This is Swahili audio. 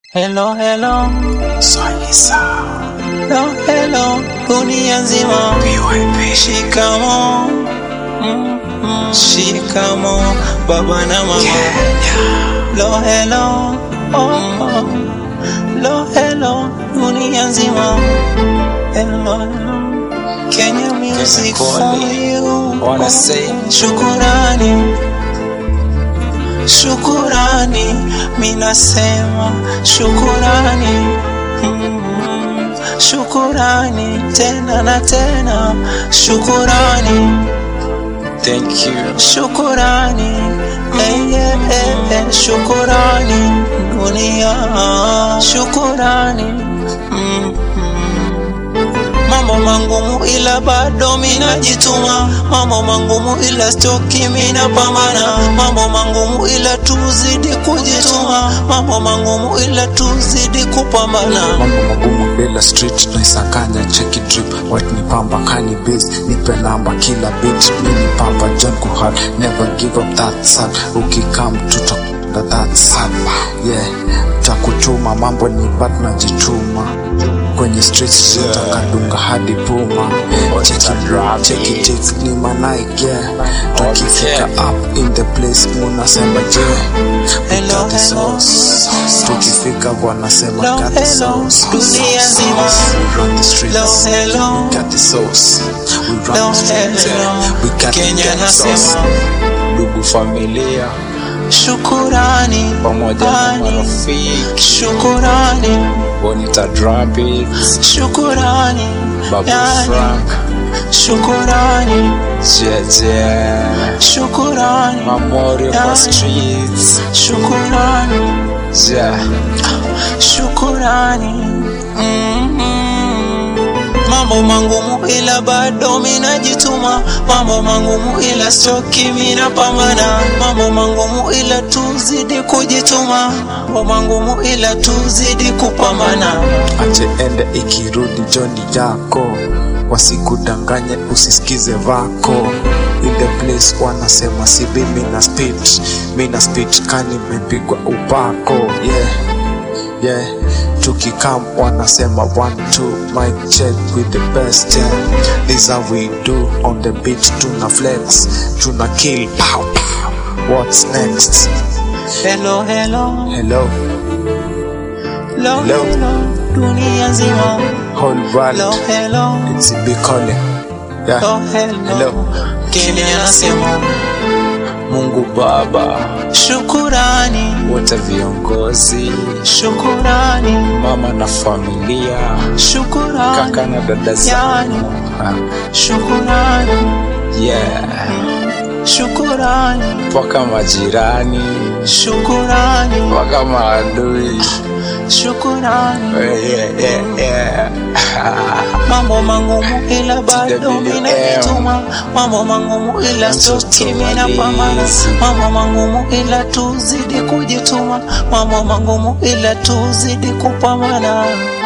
Hello, hello, Swahisa hello, hello, dunia nzima. BYP Shikamo, mm, mm, shikamo, baba na mama. Hello, hello, oh, oh. Hello, hello, dunia nzima. Hello, hello. Kenya music for Kenya you. Wanna say Shukurani, shukurani, minasema shukurani, mm, shukurani tena na tena, shukurani, thank you shukurani, eh, eh, eh, eh, shukurani dunia, shukurani mm, mm. Mambo mangumu ila bado minajituma, mambo mangumu ila stoki minapambana, mambo mangumu ila tuzidi kujituma, mambo mangumu ila tuzidi kupambana. mambo magumu bila street naisakanya cheki drip white ni pamba kani base nipe namba kila beat mini pamba john kuhar never give up that son ukikam tutakunda that son yeah takutuma mambo ni bat najituma kwenye streets Yeah. tutakadunga hadi puma cheki Rabbit. cheki cheki ni manaik yeah tukifika Okay. up in the place munasema je Hello, Got the hello. sauce. tukifika wanasema Hello, got the hello. sauce. Dunia nzima. We run the streets. Hello, hello. We got the sauce. We run Hello, the streets. hello. We got Kenya the sauce. nasema ndugu familia shukurani, pamoja na ani, marafiki shukurani, Bonita Drabit shukurani, Babu yani, Frank shukurani, Jeje shukurani, Memorial Yani. kwa streets shukurani. Yeah shukurani mm-hmm. mambo mangumu ila bado minajituma mambo mangumu ila stoki minapambana mambo mangumu ila tuzidi kujituma mambo mangumu ila tuzidi kupambana ache ende ikirudi joni yako wasikudanganye usisikize vako in the place wanasema sibi mina spit mina spit kani mepigwa upako yeah yeah tukikam wanasema one two mic check with the best yeah this how we do on the beat tuna flex tuna kill pow pow what's next hello hello hello hello, Hello. hello. dunia nzima whole world hello hello it's be calling yeah hello hello Hello. Kenya nasema Mungu Baba shukurani wote viongozi shukurani mama na familia shukurani kaka na dada Yani. zangu Ah, shukurani yeah shukurani mpaka majirani shukurani mpaka maadui shukurani yeah, yeah, yeah. mambo mangumu ila bado TWM. minajituma mambo mangumu ila stoki minapambana Malizi. mambo mangumu ila tuzidi kujituma mambo mangumu ila tuzidi kupambana